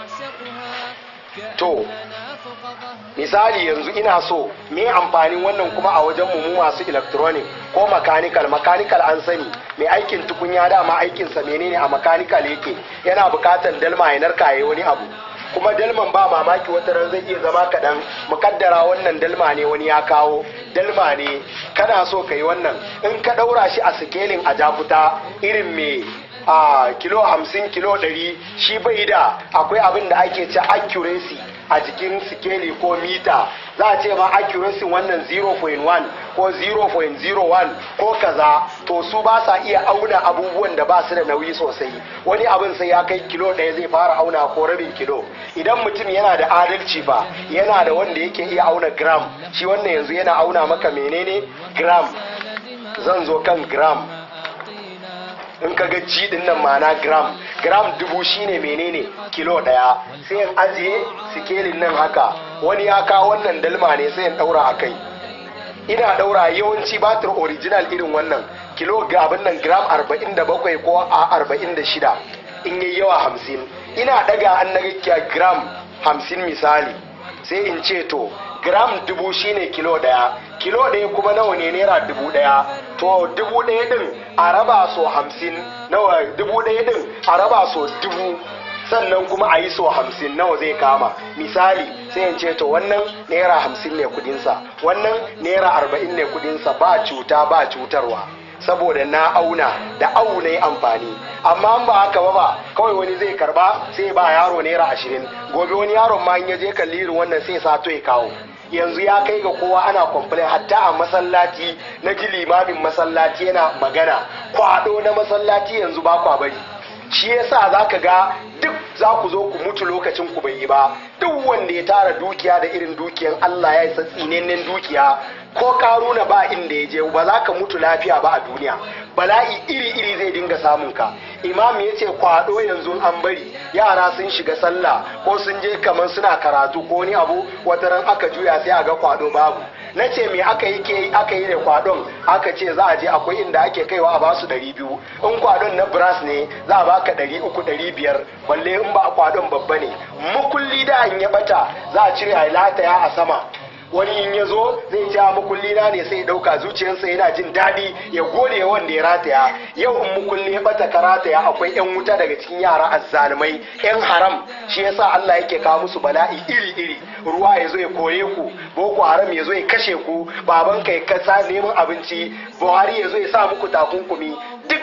to misali yanzu ina so me amfanin wannan kuma a wajen mu masu electronic ko mechanical mechanical an sani mai aikin tukunya dama aikinsa menene a mechanical yake yana bukatan dalma ya narka yayi wani abu kuma dalman ba mamaki wata ran zai iya zama kaɗan mukaddara wannan dalma ne wani ya kawo dalma ne kana so ka yi wannan in ka ɗaura shi a sikelin a jakuta irin me a kilo hamsin kilo ɗari shi bai da akwai abin da ake ce accuracy a jikin sikeli ko mita za a ce ma accuracy wannan 0.1 ko 0.01 ko kaza to su ba sa iya auna abubuwan da ba su da nauyi sosai wani abin sai ya kai kilo ɗaya zai fara auna ko rabin kilo idan mutum yana da adalci ba yana da wanda yake iya auna gram shi wannan yanzu yana auna maka menene gram zan zo kan gram in ka ga ci din nan mana gram gram dubu shine menene kilo daya sai in ajiye sikelin nan haka wani ya kawo wannan dalma ne sai in daura a kai ina daura yawanci batir original irin wannan kilo ga abin nan gram 47 ko a 46 in yi yawa 50 ina daga an na gram 50 misali sai in ce to gram dubu shine kilo daya kilo ɗaya kuma nawa ne naira dubu ɗaya to dubu ɗaya ɗin a raba so hamsin nawa dubu ɗaya ɗin a raba so dubu sannan kuma a yi so hamsin nawa zai kama misali sai in ce to wannan naira hamsin ne kudinsa wannan naira arba'in ne kudinsa ba cuta ba cutarwa saboda na auna da au na yi amfani amma ba haka ba ba kawai wani zai karba sai ba yaro naira ashirin gobe wani yaron ma in ya je kalli irin wannan sai sato ya kawo yanzu ya kai ga kowa ana complain hatta a masallaci na ji limamin masallaci yana magana kwado na masallaci yanzu ba kwa bari shi yasa za ka ga duk za ku zo ku mutu lokacin ku bai yi ba duk wanda ya tara dukiya da irin dukiyan Allah ya isa tsinannen dukiya ko karuna ba inda ya je ba za ka mutu lafiya ba a duniya bala'i iri-iri zai dinga samun ka imam ya ce kwado yanzu an bari yara sun shiga sallah ko sun je kamar suna karatu ko wani abu wata ran aka juya sai a ga kwado babu na ce me aka yi ke aka yi da kwadon aka ce za a je akwai inda ake kaiwa a basu ɗari biyu in kwadon na brass ne za a baka ɗari uku ɗari biyar balle in ba kwadon babba ne mukulli da an ya bata za a cire a lataya a sama wani in ya zo zai ja mukulli na ne sai dauka zuciyarsa yana jin daɗi ya gode wanda ya rataya yau in mukulli ya bata ka rataya akwai yan wuta daga cikin yara azzalumai yan haram shi yasa Allah yake kawo musu bala'i iri iri ruwa ya zo ya kore ku boko haram ya zo ya kashe ku baban ka ya kasa neman abinci buhari ya zo ya sa muku takunkumi duk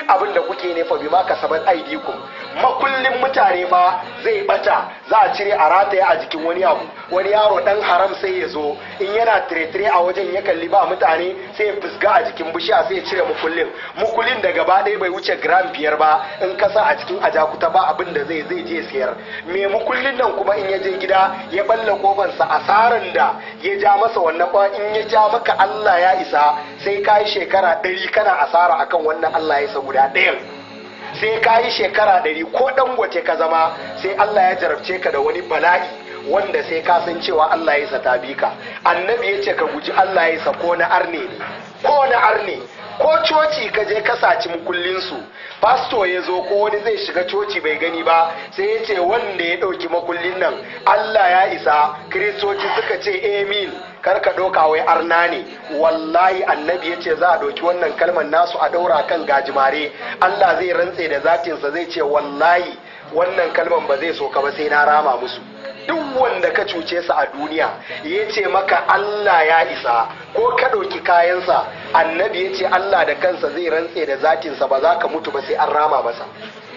abin da kuke ne fa bima kasabat aidikum makullin mutane fa zai bata za a cire a rataye a jikin wani abu wani yaro dan haram sai ya zo in yana tire-tire a wajen ya kalli ba mutane sai ya fusga a jikin bishiya sai ya cire mukullin mukullin da gaba ɗaya bai wuce gram biyar ba in kasa a cikin ajakuta ba abin da zai zai je sayar me mukullin nan kuma in ya je gida ya balla kofansa asaran da ya ja masa wannan ba in ya ja maka Allah ya isa sai ka yi shekara ɗari kana asara akan wannan Allah ya isa guda ɗayan sai ka yi shekara ɗari ko dangote ka zama sai Allah ya jarabce ka da wani bala'i wanda sai ka san cewa Allah ya sa ta bi ka annabi ya ce ka guji Allah ya sa ko na arne ne ko na arne ko coci ka je ka saci mukullin su pasto ya zo ko wani zai shiga coci bai gani ba sai ya ce wanda ya ɗauki makullin nan Allah ya isa kiristoci suka ce amin kar ka ɗauka wai arna ne wallahi annabi ya ce za a ɗauki wannan kalmar nasu a ɗaura kan gajimare Allah zai rantse da zatinsa zai ce wallahi wannan kalmar ba zai so ka ba sai na rama musu duk wanda ka cuce sa a duniya ya ce maka Allah ya isa ko ka ɗauki kayansa annabi ya ce Allah da kansa zai rantse da zatinsa ba za ka mutu ba sai an rama masa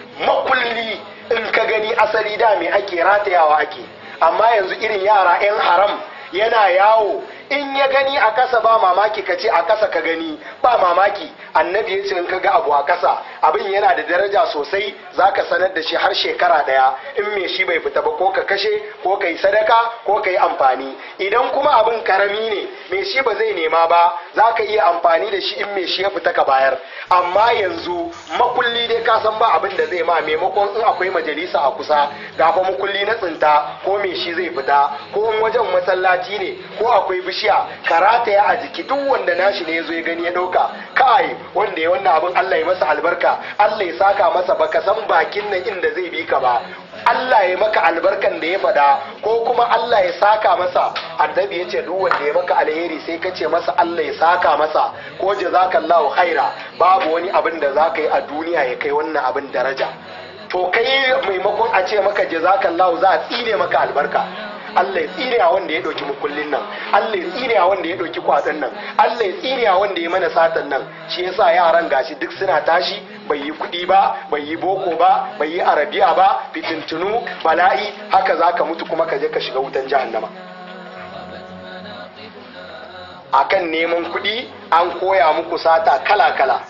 makulli in ka gani asali da me ake ratayawa ake amma yanzu irin yara 'yan haram yana yawo in ya gani a kasa ba mamaki ka ce a kasa ka gani ba mamaki annabi ya ce in ka ga abu a kasa abin yana da daraja sosai za ka sanar da shi har shekara daya in me shi bai fita ba ko ka kashe ko ka yi sadaka ko ka yi amfani idan kuma abin karami ne me shi ba zai nema ba za ka iya amfani da shi in me shi ya fita ka bayar amma yanzu makulli dai ka san ba abin da zai ma maimakon in akwai majalisa a kusa ga fa makulli na tsinta ko me shi zai fita ko in wajen masallaci ne ko akwai bishiya karata ya a jiki duk wanda nashi ne ya zo ya gani ya dauka kai wanda ya wannan abin Allah ya masa albarka Allah ya saka masa baka san bakin nan inda zai bi ka ba Allah ya maka albarkan da ya fada ko kuma Allah ya saka masa annabi ya ce duk wanda ya maka alheri sai ka ce masa Allah ya saka masa ko jazakallahu khaira babu wani abin da za ka yi a duniya ya kai wannan abin daraja to kai maimakon a ce maka jazakallahu za a tsine maka albarka Allah ya tsine a wanda ya ɗauki mukullin nan Allah ya tsine a wanda ya ɗauki kwatsan nan Allah ya tsine a wanda ya mana satan nan shi yasa yaran gashi duk suna tashi bai yi kuɗi ba bai yi boko ba bai yi arabiya ba fitintunu bala'i haka zaka mutu kuma ka je ka shiga wutan jahannama akan neman kuɗi an koya muku sata kala-kala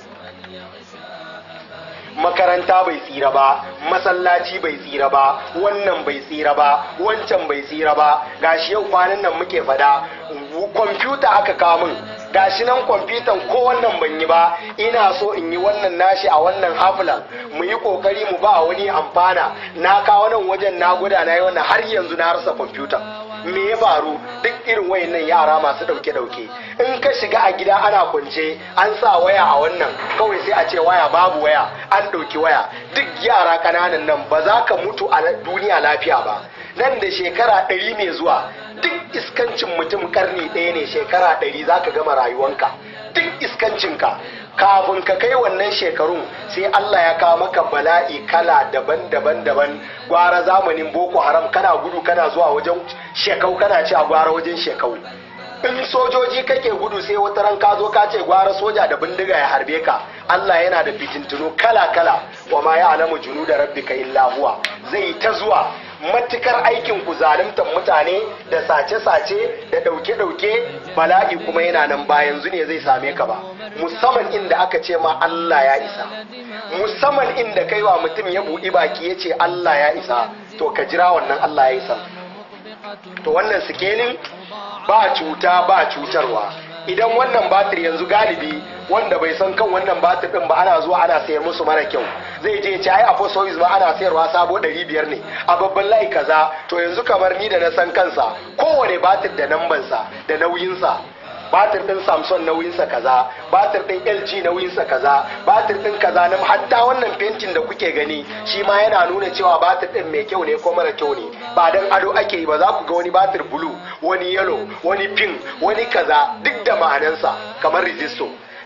makaranta bai tsira ba masallaci bai tsira ba wannan bai tsira ba wancan bai tsira ba gashi yau kwanan nan muke fada kwamfuta aka kawo min gashi nan kwamfutan ko wannan ban yi ba ina so in yi wannan nashi a wannan hafilan mu yi kokari mu ba wani amfana na kawo nan wajen na guda na yi wannan har yanzu na rasa kwamfutan me ya faru duk irin wayannan yara masu dauke dauke in ka shiga a gida ana kwance an sa waya a wannan kawai sai a ce waya babu waya an dauki waya duk yara kananan nan ba za ka mutu a duniya lafiya ba nan da shekara ɗari mai zuwa duk iskancin mutum karni ɗaya ne shekara ɗari za ka gama rayuwanka duk iskancinka kafin ka kai wannan shekarun sai Allah ya kawo maka bala'i kala daban-daban daban gwara zamanin boko haram kana gudu kana zuwa wajen shekau kana ci a gwara wajen shekau in sojoji kake gudu sai wata ran ka zo ka ce gwara soja da bindiga ya harbe ka Allah yana da fitintunu kala-kala wa ma ya alamu junu da rabbika illa huwa zai ta zuwa matukar aikin ku zaluntar mutane da sace-sace da ɗauke-ɗauke bala'i kuma yana nan ba yanzu ne zai same ka ba musamman inda aka ce ma Allah ya isa musamman inda kai wa mutum ya buɗi baki ya ce Allah ya isa to ka jira wannan Allah ya isa to wannan sikelin ba cuta ba cutarwa idan wannan batir yanzu galibi wanda bai san kan wannan batir din ba ana zuwa ana sayar musu mara kyau zai je ci ai a fosois ba ana sayarwa sabo 500 ne a babban layi kaza to yanzu kamar ni da na san kansa kowane batir da nambansa da nauyinsa batir din samson nauyinsa kaza batir din lg nauyinsa kaza batir din kaza na hatta wannan fentin da kuke gani shi ma yana nuna cewa batir din mai kyau ne ko mara kyau ne ba dan ado ake yi ba za ku ga wani batir blue wani yellow wani pink wani kaza duk da ma'anansa kamar resisto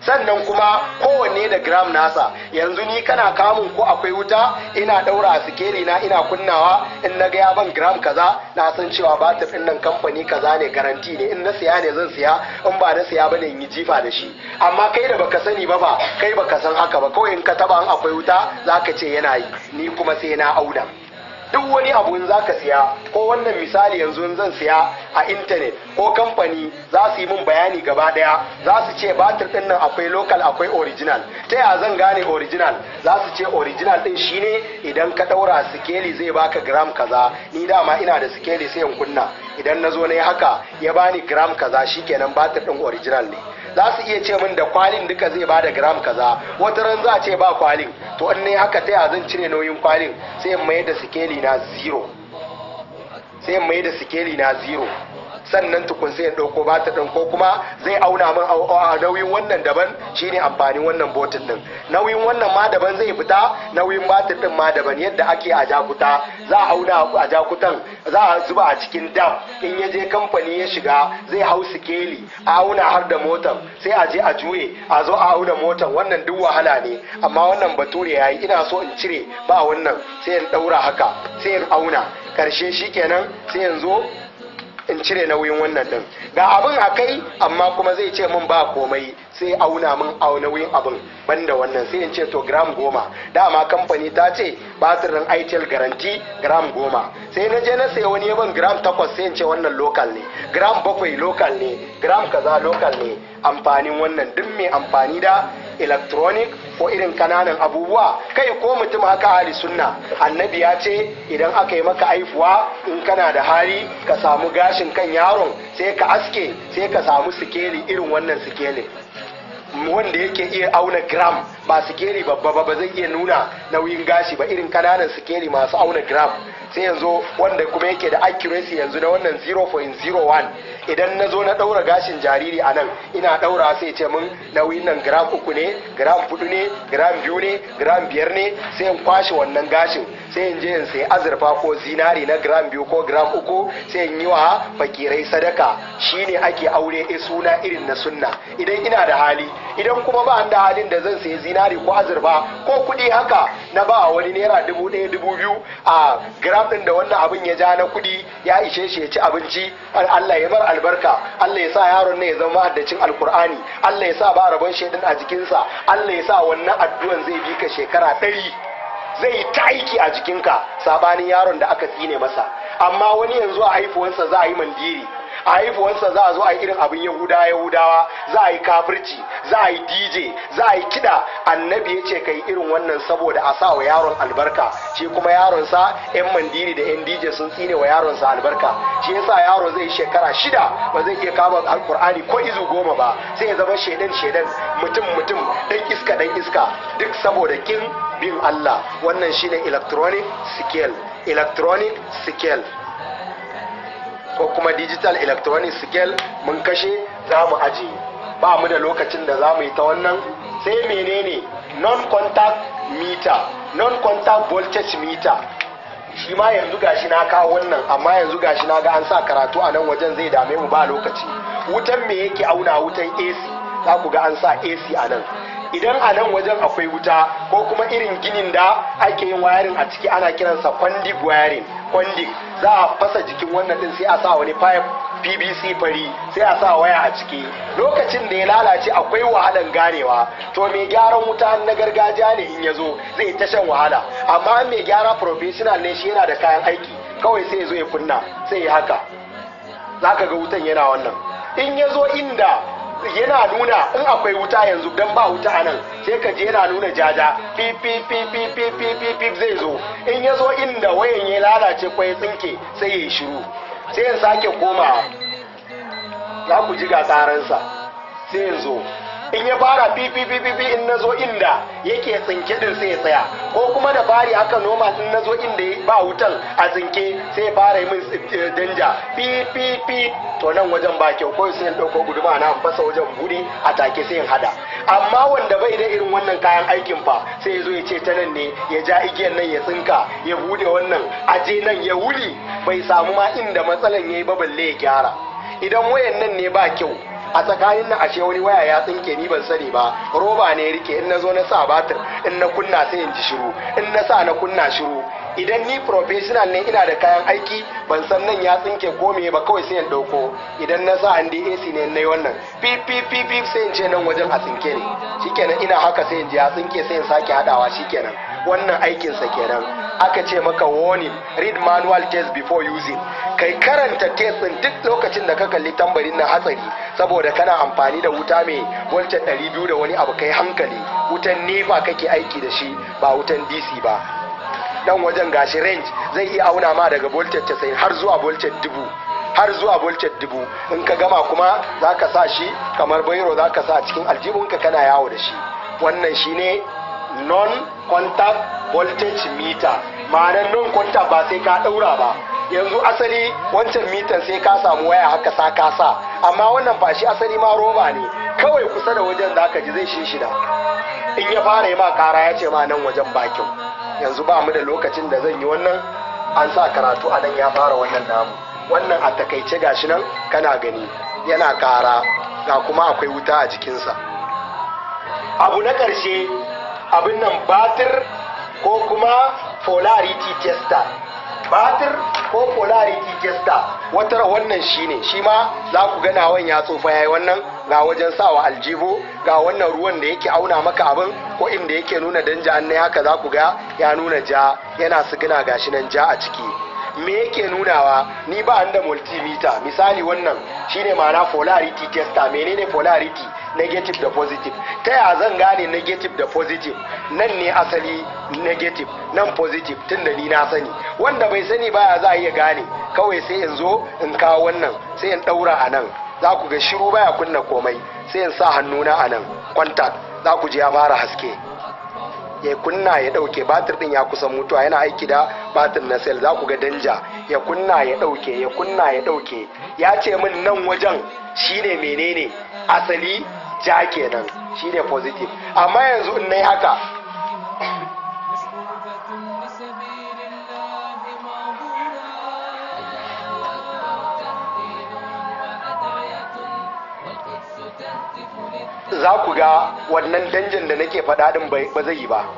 sannan kuma kowanne da gram nasa yanzu ni kana kamun ko akwai wuta ina daura a sikeli na ina kunnawa in na ga ya ban gram kaza na san cewa batir din nan kamfani kaza ne garanti ne in na siya ne zan siya in ba na siya bane in yi jifa da shi amma kai da baka sani ba ba kai baka san haka ba kawai in ka taba an akwai wuta zaka ce yana yi ni kuma sai na auna duk wani abu in za ka siya ko wannan misali yanzu in zan siya a intanet ko kamfani za su yi min bayani gaba daya za su ce batir din nan akwai local akwai original ta ya zan gane original za su ce original din shine idan ka daura sikeli zai baka gram kaza ni dama ina da sikeli sai in kunna idan na zo na yi haka ya bani gram kaza shikenan batir din original ne za su iya ce min da kwalin duka zai bada gram kaza wata ran za a ce ba kwalin to in ne haka ta zan cire nauyin kwalin sai in mai da sikeli na zero sai in mai da sikeli na zero sannan tukun sai in ɗauko ba ta ɗin ko kuma zai auna min a nauyin wannan daban shine amfanin wannan botin ɗin nauyin wannan ma daban zai fita nauyin batir ɗin ma daban yadda ake a jakuta za a auna a jakutan za a zuba a cikin dam in ya je kamfani ya shiga zai hau sikeli a auna har da motan sai a je a juye a zo a auna motan wannan duk wahala ne amma wannan bature ya yi ina so in cire ba wannan sai in ɗaura haka sai in auna karshe shikenan sai in zo in cire nauyin wannan din ga abin a kai amma kuma zai ce min ba komai sai auna min a nauyin abin banda wannan sai in ce to gram goma dama kamfani ta ce batirin itel garanti gram goma sai na je na sayi wani yaban gram takwas sai in ce wannan local ne gram bakwai local ne gram kaza local ne amfanin wannan duk mai amfani da electronic ko irin kananan abubuwa kai ko mutum haka hali sunna annabi ya ce idan aka yi maka aifuwa in kana da hali ka samu gashin kan yaron sai ka aske sai ka samu sikeli irin wannan sikeli wanda yake iya auna gram ba sikeli babba ba ba zai iya nuna nauyin gashi ba irin kananan sikeli masu auna gram sai yanzu wanda kuma yake da accuracy yanzu na wannan 0.01 idan na zo na ɗaura gashin jariri a nan ina ɗaura sai ce min nauyin nan gram uku ne gram hudu ne gram biyu ne gram biyar ne sai in kwashe wannan gashin sai in je in sai azurfa ko zinari na gram biyu ko gram uku sai in yi wa fakirai sadaka shine ake aure e suna irin na sunna idan ina da hali idan kuma ba da halin da zan sayi zinari ko azurfa ko kuɗi haka na ba wani naira dubu ɗaya dubu biyu a gram ɗin da wannan abin ya ja na kuɗi ya ishe shi ya ci abinci Allah ya bar albarka Allah ya sa yaron ne ya zama haddacin alkur'ani Allah ya sa ba rabon shaidan a jikinsa Allah ya sa wannan addu'an zai bi ka shekara ɗari zai ta aiki a jikinka sabanin yaron da aka tsine masa amma wani yanzu a haifuwansa za a yi mandiri a haifuwansa za a zo a yi irin abin yahuda yahudawa za a yi kafirci za a yi dj za a yi kiɗa annabi ya ce kai irin wannan saboda a sa wa yaron albarka shi kuma yaronsa yan mandiri da yan dj sun tsine wa yaronsa albarka shi yasa yaro zai shekara shida ba zai iya kama alkur'ani ko izu goma ba sai ya zama shaidan shaidan mutum mutum dan iska dan iska duk saboda kin bin Allah wannan shine electronic scale electronic scale ko kuma digital electronic scale mun kashe za mu ajiye ba mu da lokacin da za mu yi ta wannan sai menene non-contact meter non-contact voltage meter shi ma yanzu gashi na kawo wannan amma yanzu gashi na ga an sa karatu a nan wajen zai dame mu ba lokaci wutan me yake auna wutan AC za ku ga an sa AC a nan idan a nan wajen akwai wuta ko kuma irin ginin da ake yin wayarin a ciki ana kiransa kwandig wayarin kwandig za a fasa jikin wannan din sai a sa wani pipe pvc fari sai a sa waya a ciki lokacin da ya lalace akwai wahalan ganewa to mai gyaran wuta na gargajiya ne in ya zo zai ta shan wahala amma mai gyara professional ne shi yana da kayan aiki kawai sai ya zo ya kunna sai ya haka za ka ga wutan yana wannan in ya zo inda yana nuna in akwai wuta yanzu dan ba wuta a nan sai ka je yana nuna jaja pip pip pip pip pip pip pip pip zai zo in ya zo inda wayan ya lalace ko ya tsinke sai ya yi shiru sai ya sake koma za ku ji ga tsaransa sai ya zo in ya fara pipipipipi in na zo inda yake tsinke din sai ya tsaya ko kuma da fari haka noma in na zo inda ba wutan a tsinke sai ya fara yi min danja pipipi to nan wajen ba kyau ko sai in ɗauko guduma na fasa wajen buri a take sai in hada amma wanda bai da irin wannan kayan aikin fa sai ya zo ya ce ta nan ne ya ja igiyan nan ya tsinka ya bude wannan aje nan ya wuli bai samu ma inda matsalan yayi ba balle ya gyara idan wayan nan ne ba kyau a tsakanin nan ashe wani waya ya tsinke ni ban sani ba roba ne rike in na zo na sa batir in na kunna sai in ji shiru in na sa na kunna shiru idan ni professional ne ina da kayan aiki ban san nan ya tsinke ko me ba kawai sai in dauko idan na sa an AC ne nayi wannan pip pip pip pip sai in ce nan wajen a tsinke ne shikenan ina haka sai in ji ya tsinke sai in sake hadawa shikenan wannan aikin sa kenan aka ce maka warning read manual test before using kai karanta test din duk lokacin da ka kalli tambarin na hatsari saboda kana amfani da wuta mai voltage 200 da wani abu kai hankali wutan nefa kake aiki da shi ba wutan DC ba dan wajen gashi range zai iya auna ma daga voltage 90 har zuwa voltage dubu har zuwa voltage dubu in ka gama kuma za ka sa shi kamar bairo za ka sa cikin aljihunka kana yawo da shi wannan shine non-contact voltage meter ma'anar non-contact ba sai ka daura ba yanzu asali wancan mitan sai ka samu waya haka sa ka sa amma wannan ba shi asali ma roba ne kawai kusa da wajen da ka ji zai shi shida in ya fara yi ma kara ya ce ma nan wajen bakin yanzu ba mu da lokacin da zan yi wannan an sa karatu a nan ya fara wannan namu wannan a takaice gashi nan kana gani yana kara ga kuma akwai wuta a jikinsa abu na ƙarshe abin nan batir ko kuma polarity tester batir ko polarity tester wata wannan shine shi ma za ku ga nawan ya tsofa yayi wannan ga wajen sawa aljihu ga wannan ruwan da yake auna maka abin ko inda yake nuna danja an ne haka za ku ga ya nuna ja yana sigina gashi nan ja a ciki me yake nunawa ni ba da multimeter misali wannan shine ma'ana polarity tester menene polarity negative da positive ta ya zan gane negative da positive nan ne asali negative nan positive tun da ni na sani wanda bai sani baya za a iya gane kawai sai in zo in kawo wannan sai in daura a nan za ku ga shiru baya kunna komai sai in sa hannuna a nan contact za ku ji ya fara haske ya kunna ya dauke batir din ya kusan mutuwa yana aiki da batir na sel za ku ga danja ya kunna ya dauke ya kunna ya dauke ya ce min nan wajen shine menene asali ja kenan shine positive amma yanzu in nayi haka za ku ga wannan danjin da nake faɗa din ba zai yi ba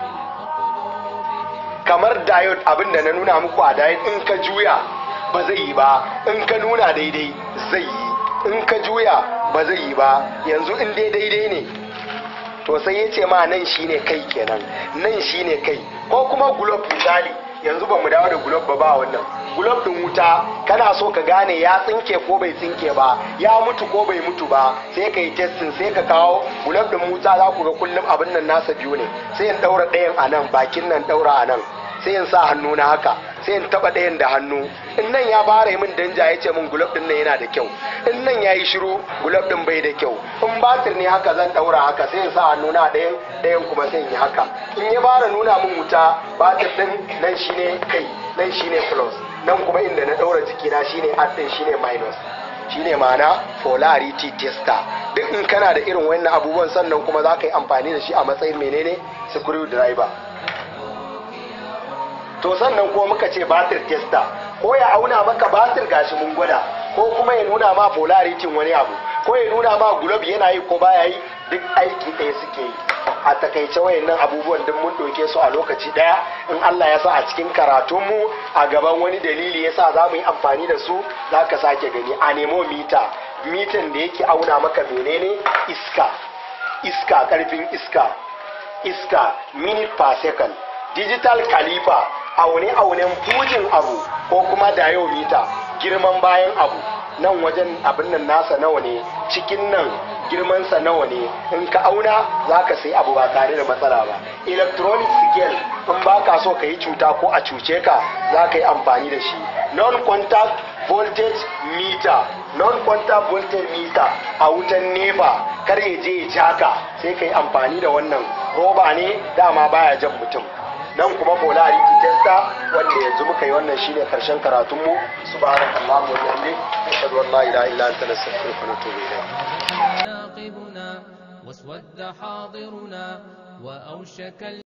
kamar diode abin da na nuna muku a diode in ka juya ba zai yi ba in ka nuna daidai zai yi in ka juya ba zai yi ba yanzu in dai daidai ne to sai ya ce ma nan shine kai kenan nan shine kai ko kuma gulob misali yanzu ba mu dawo da gulob ba ba wannan gulob din wuta kana so ka gane ya tsinke ko bai tsinke ba ya mutu ko bai mutu ba sai ka yi testin sai ka kawo gulob din wuta za ku ga kullum abin nan nasa biyu ne sai in daura ɗayan a nan bakin nan daura a nan sai in sa hannu na haka sai in taba ɗayan da hannu in nan ya fara min danja ya ce min gulab din nan yana da kyau in nan ya yi shiru gulab din bai da kyau in batir ne haka zan ɗaura haka sai in sa hannu na ɗayan ɗayan kuma sai in yi haka in ya fara nuna min wuta batir din nan shine kai nan shine plus nan kuma inda na ɗaura jikina shine add din shine minus shine ma'ana polarity tester duk in kana da irin wannan abubuwan sannan kuma za ka yi amfani da shi a matsayin menene screwdriver to sannan kuma muka ce batir tester ko ya auna maka batir gashi mun gwada ko kuma ya nuna ma polarity wani abu ko ya nuna ma globe yana yi ko baya yi duk aiki ɗaya suke yi a takaice wayannan abubuwan duk mun ɗauke su a lokaci ɗaya in Allah ya sa a cikin karatunmu a gaban wani dalili ya sa za mu yi amfani da su za ka sake gani a nemo mita mitan da yake auna maka menene iska iska karfin iska iska minute per second digital caliper aune-aunen fujin abu ko kuma diameter girman bayan abu nan wajen abin nan nasa nawa ne cikin nan girmansa nawa ne in ka auna za ka sai abu ba tare da matsala ba electronic scale in ba ka so ka yi cuta ko a cuce ka za ka yi amfani da shi non-contact voltage meter non-contact voltage meter a wutan nefa kar ya je ya jaka sai ka yi amfani da wannan roba ne dama baya jan mutum nan kuma polarity tester wanda yanzu muka yi wannan shine karshen karatun mu subhanallahi wa bihamdihi ashhadu an la ilaha illa anta nastaghfiruka wa natubu ilayk ناقبنا واسود حاضرنا وأوشك